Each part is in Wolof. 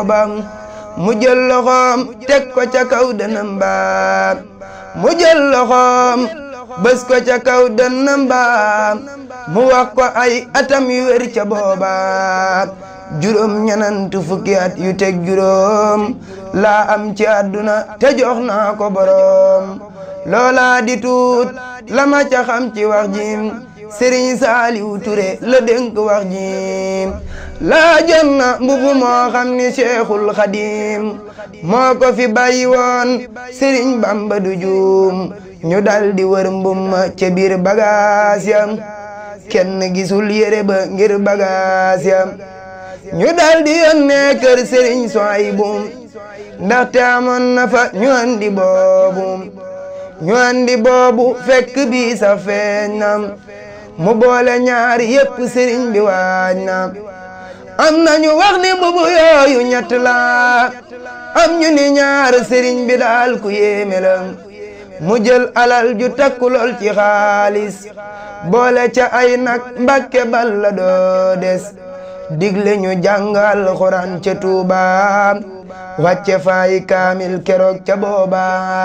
bam mu jël loxoom teg ko ca kaw dënam ba mu jël loxoom bës ko ca kaw dënam ba mu wax ko ay atam yu wér ca booba juróom ñenant fukki at yu teg juróom laa am ci àdduna te jox naa ko boroom loola di tuut la ma ca xam ci wax jim sëriñ Saaliwu Ture la dénk wax jim laa jot na mbubu moo xam ni Seexul Xadim moo ko fi bàyyi woon sëriñ Bamba du juum ñu dal di wër mbum ca biir bagaas ya kenn gisul yére ba ngir bagaas ya ñu dal di yónnee kër sëriñ Suwaybu ndaxte amoon na fa ñu andi boobu ñu andi boobu fekk bi sa feeñ na mu boole ñaari yépp sëriñ bi waaj na am nañu wax ni mbubu yooyu ñett la am ñu ni ñaar sëriñ bi daal ku yéeme la mu jël alal ju takku lool ci xaalis boole ca ay nag mbakke bal la doo des digle ñu jàngal xuraan ca Tuuba wàcce faay kaamil keroog ca booba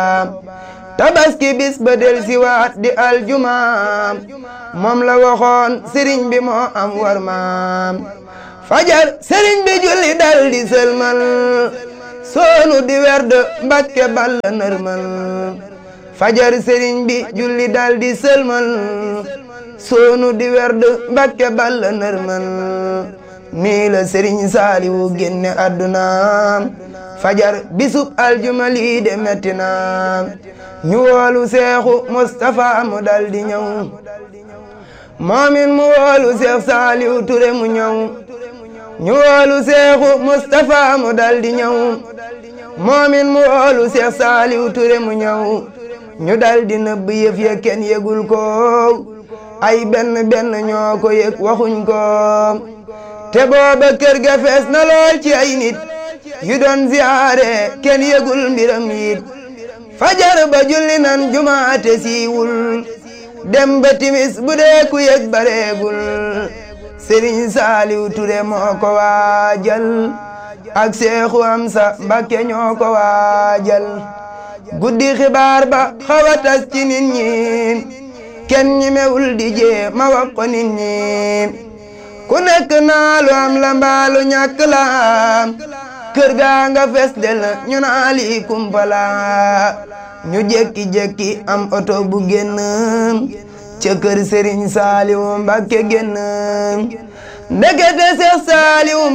tabaski bis ba del si waat di aljumaam moom la waxoon sëriñ bi moo am war maam fajar sëriñ bi julli dal di sëlmal soonu di werd mbakke balla nërmal fajar sëriñ bi julli dal di sëlmal soonu di werd mbakke balla nërmal nii la sëriñ saaliwu génne àdduna fajar bisub aljuma lii de metti na ñu woolu seexu Mustapha mu dal di ñëw moomin mu woolu seex saaliwu ture mu ñëw ñu woolu seexu Mustapha mu dal di ñëw moomin mu woolu seex saaliwu ture mu ñëw ñu dal di nëbb yëf ya kenn yëgul ko ay benn benn ñoo ko yëg waxuñ ko te booba kër ga fees na lool ci ay nit yu doon ziyaare kenn yëgul mbiram yit fajar ba julli nan jumaate siiwul dem ba timis bu dee ku yëg bareegul sëriñ saaliw ture moo ko waajal ak seexu amsa mbakke ñoo ko waajal guddi xibaar ba xaw a tas ci nit ñi kenn ñi mewul di jee ma wax ko nit ñi ku nekk naa lu am la mbaalu ñàkk la kër gaa nga fes del ñu naa lii kumpala ñu jekki-jekki am oto bu génn ca kër Sëriñ Saaliwu Mbàkke génn ndekete Seex Saaliwu